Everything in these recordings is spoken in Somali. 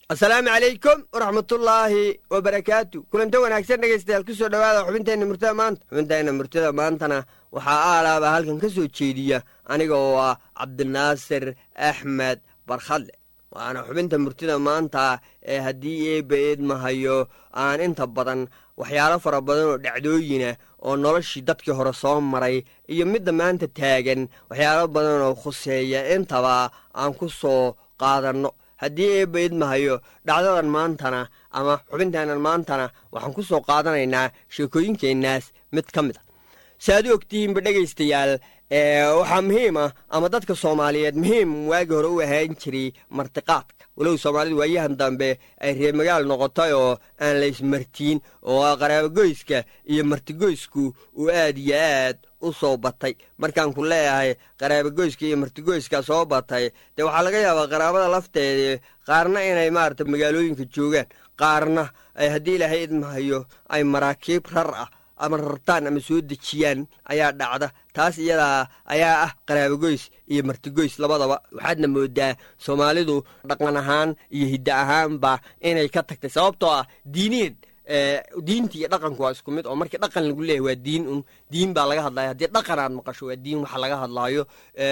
asalaamu calaykum waraxmatullaahi wabarakaatu kulanta wanaagsan dhegaystayaal ku soo dhowaada xubinteenna murtada maanta xubinteenna murtada maantana waxaa aalaaba halkan ka soo jeediya aniga oo ah cabdinaasir axmed barkhadle waana xubinta murtida maanta ee haddii eebba eedmahayo aan inta badan waxyaalo fara badan oo dhacdooyina oo noloshii dadkii hore soo maray iyo midda maanta taagan waxyaalo badan oo khuseeya intaba aan ku soo qaadanno haddii eebba idmahayo dhacdadan maantana ama xubinteennan maantana waxaan ku soo qaadanaynaa sheekooyinkeennaas mid ka mid a si aad u ogtihiinba dhegaystayaal waxaa muhiim ah ama dadka soomaaliyeed muhiim waagii hore u ahaan jiray martiqaadka walow soomaalidu waayahan dambe ay reemagaal noqotay oo aan la ismartiin oo qaraabogoyska iyo martigoysku uu aad iyo aad u soo batay markaan ku leeyahay qaraabogoyska iyo martigoyska soo batay dee waxaa laga yaabaa qaraabada lafteedii qaarna inay maarata magaalooyinka joogaan qaarna haddii ilaahay idmahayo ay maraakiib rar ah ama rartaan ama soo dejiyaan ayaa dhacda taas iyadaa ayaa ah qaraabogoys iyo martigoys labadaba waxaadna moodaa soomaalidu dhaqan ahaan iyo hidda ahaanba inay ka tagtay sababtoo ah diiniyan diinta iyo dhaqanku waa isku mid oo markii dhaqan lagu leeyahy waa diin un diin baa laga hadlaya haddii dhaqan aad maqasho waa diin waxa laga hadlaayo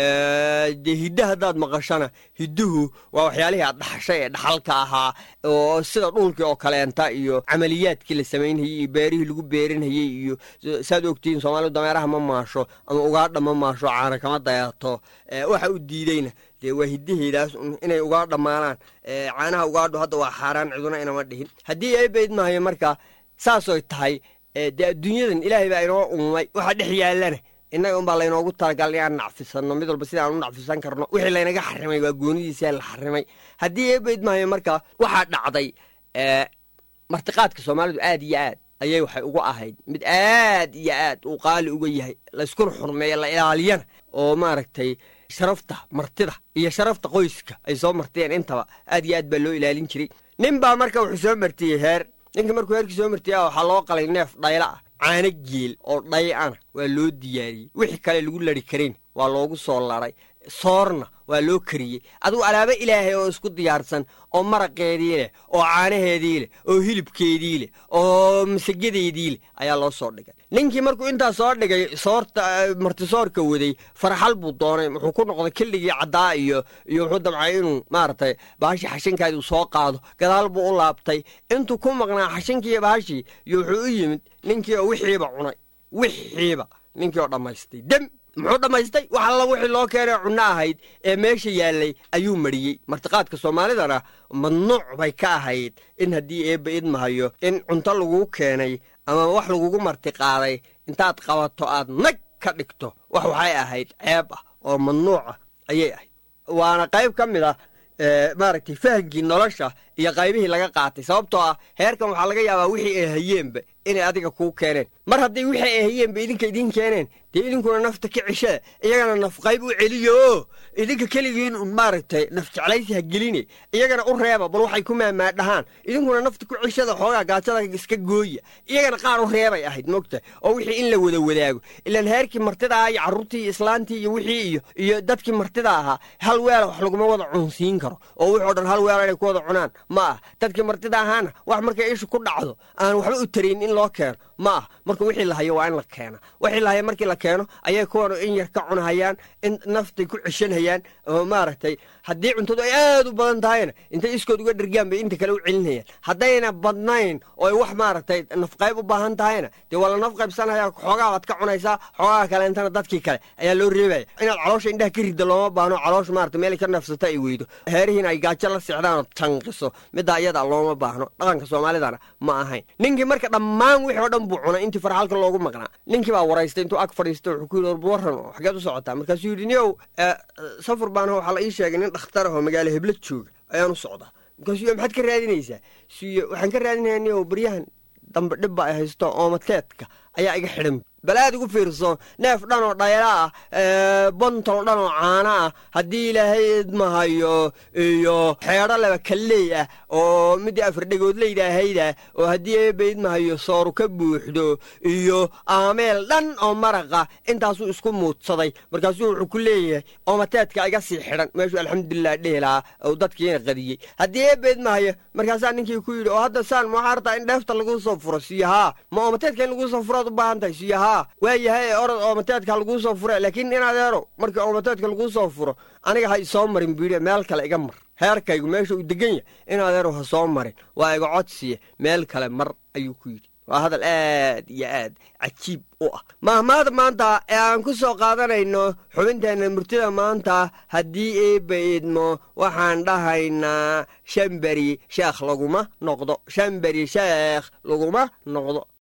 dee hidda haddaad maqashana hidduhu waa waxyaalihii aad dhaxashay ee dhaxalka ahaa oo sida dhulkii oo kaleenta iyo camaliyaadkii la samaynhayey iyo beerihii lagu beerinhayey iyo saad ogtihiin soomaalidu dameeraha ma maasho ama ugaadha ma maasho caana kama dayato waxa u diideyna dee waa hiddaheedaas inay ugaa dhammaanaan caanaha ugaadhu hadda waa xaaraan ciduna inama dhihin haddii eebayd mahayo marka saasoy tahay dee adduunyadan ilaahay baa inoo uumay waxa dhex yaallana innaga unbaa laynoogu talagal inaan nacfisanno mid walba sidaan u nacfisan karno wixii laynaga xarimay waa goonidiisaa la xarimay haddii eebayd mahayo marka waxaa dhacday martiqaadka soomaalidu aad iyo aad ayay waxay ugu ahayd mid aad iyo aad uu qaali uga yahay layskuna xurmeeya la ilaaliyana oo maaragtay sharafta martida iyo sharafta qoyska ay soo martiyeen intaba aad iyo aad baa loo ilaalin jiray nin baa marka wuxuu soo martiyey heer ninkii markuu heerkii soo martiya waxaa loo qalay neef dhayla ah caano geel oo dhay ana waa loo diyaariyey wixii kale lagu lari karayn waa loogu soo laray soorna waa loo kariyey adugu alaabo ilaahay oo isku diyaarsan oo maraqeedii leh oo caanaheedii leh oo hilibkeedii leh oo masagedeedii leh ayaa loo soo dhigay ninkii markuu intaa soo dhigay soorta martisoorka waday farxal buu doonay wuxuu ku noqday killigii caddaa iyo iyo wuxuu damcay inuu maaragtay bahashii xashinkaadii soo qaado gadaal buu u laabtay intuu ku maqnaa xashinkiiyo bahashii iyo wuxuu u yimid ninkii oo wixiiba cunay wixiiba ninkii oo dhammaystay dem muxuu dhammaystay wax alla wixii loo keenay cunno ahayd ee meesha yaallay ayuu mariyey martiqaadka soomaalidana mamnuuc bay ka ahayd in haddii eebba idmahayo in cunto laguu keenay ama wax lagugu martiqaaday intaad qabato aad nag ka dhigto wax waxay ahayd ceeb ah oo mamnuuca ayay ahayd waana qayb ka mid ah maaragtay fahamkii nolosha iyo qaybihii laga qaatay sababtoo ah heerkan waxaa laga yaabaa wixii ay hayeenba inay adiga kuu keeneen mar haddii wixii ay hayeenba idinka idiin keeneen dee idinkuna nafta ka ceshada iyagana naf qayb u celiyo oo idinka keligiin un maaragtay naf jeclaysi ha geline iyagana u reeba bal waxay ku maamaadhahaan idinkuna nafta ku ceshada xoogaa gaajada iska gooya iyagana qaar u reebay ahayd moogta oo wixii in la wada wadaago ilaan heerkii martida ah iyo carruurtii iyo islaantii iyo wixii iyo iyo dadkii martida ahaa hal weela wax laguma wada cunsiin karo oo wixoo dhan hal weela inay ku wada cunaan ma ah dadkii martida ahaana wax markay ishu ku dhacdo aan waxba u tarayn in loo keeno ma ah marka wixii la hayo waa in la keena wixii la hayo markii la keeno ayay kuwan in yar ka cunahayaan in naftay ku ceshanhayaan oo maaragtay haddii cuntadu ay aad u badan tahayna intay iskood uga dhergaan bay inta kale u celinayaan haddayna badnayn oo ay wax maaragtay nafqayb u baahan tahayna dee waa la nafqaybsanaya xoogaa baad ka cunaysaa xoogaa kaleentana dadkii kale ayaa loo reebaya inaad caloosha indhaha ka ridda looma baahno caloosha maarata meel ka nafsata ay weydo heerihiina ay gaajo la sixdaan oo tanqiso middaa iyada looma baahno dhaqanka soomaalidana ma ahayn ninkii marka dhammaan wixii oo dhan buu cunay intii farxalka loogu maqnaa ninkii baa waraystay intuu ag fadhiistay wuxuu ku yidhi warba warran oo xageed u socotaa markaasuu yidhi niyow safar baan waxaa la ii sheegay nin dhakhtar ahoo magaalo hebla jooga ayaan u socdaa markaasuu maxaad ka raadinaysaa suuye waxaan ka raadinayaa niyow baryahan dambe dhibba ay haysto oomateedka ayaa iga xidhan bal aad ugu fiirso neef dhan oo dhayla ah bontol dhan oo caana ah haddii ilaahay idmahayo iyo xeedho laba kalleey ah oo midii afardhegood laydhaahayda oo haddii eebba idmahayo sooru ka buuxdo iyo aameel dhan oo maraqa intaasuu isku muudsaday markaasuu wuxuu ku leeyahay oomateedka iga sii xidhan meeshuu alxamdulilah dhehilaa uu dadkiina qadiyey haddii eebba idmahayo markaasaa ninkii ku yidhi oo hadda saan maxaa artaa in dheefta laguu soo furo siyahaa ma oomateedka in laguu soo furoad u baahan tahay siyahaa waayahay orod oomateedka laguu soo fure laakiin inadeero markii oomateedka laguu soo furo aniga ha isoo marin biidhe meel kale iga mar heerkaygu meesha uu degan yahay inadeero ha soo marin waa iga codsiya meel kale mar ayuu ku yidhi waa hadal aad iyo aad cajiib u ah mahmaada maanta ee aan ku soo qaadanayno xubinteenna murtida maanta haddii eebba idmo waxaan dhahaynaa shan beri sheekh laguma noqdo shan beri sheekh laguma noqdo